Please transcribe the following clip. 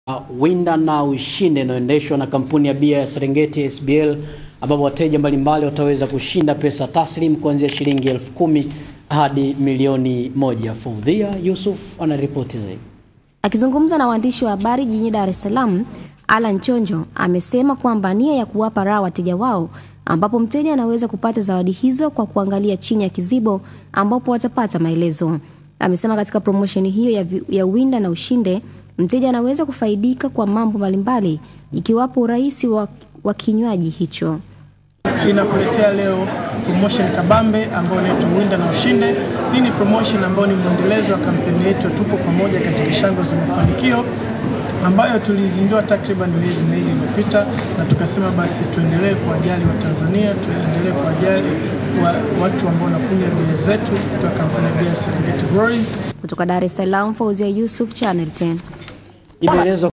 Winda na Ushinde inayoendeshwa na kampuni ya bia ya Serengeti SBL, ambapo wateja mbalimbali wataweza kushinda pesa taslim kuanzia shilingi elfu kumi hadi milioni moja. Faudhia Yusuf anaripoti zaidi. Akizungumza na waandishi wa habari jijini Dar es Salaam, Alan Chonjo amesema kwamba nia ya kuwapa raha wateja wao, ambapo mteja anaweza kupata zawadi hizo kwa kuangalia chini ya kizibo ambapo watapata maelezo. Amesema katika promosheni hiyo ya, vi- ya Winda na Ushinde, mteja anaweza kufaidika kwa mambo mbalimbali ikiwapo urahisi wa, wa kinywaji hicho. inakuletea leo promotion kabambe ambayo inaitwa Winda na Ushinde. Hii ni promotion ambayo ni mwendelezo wa kampeni yetu ya Tupo Pamoja katika Shangwe za Mafanikio ambayo tulizindua takriban miezi miwili iliyopita, na tukasema basi tuendelee kuwajali Watanzania, tuendelee kuwajali wa, watu ambao wanakunywa bia zetu kutoka kampuni ya bia ya Serengeti Breweries. Kutoka Dar es Salaam, Fauzia Yusuf, Channel 10. Imeelezwa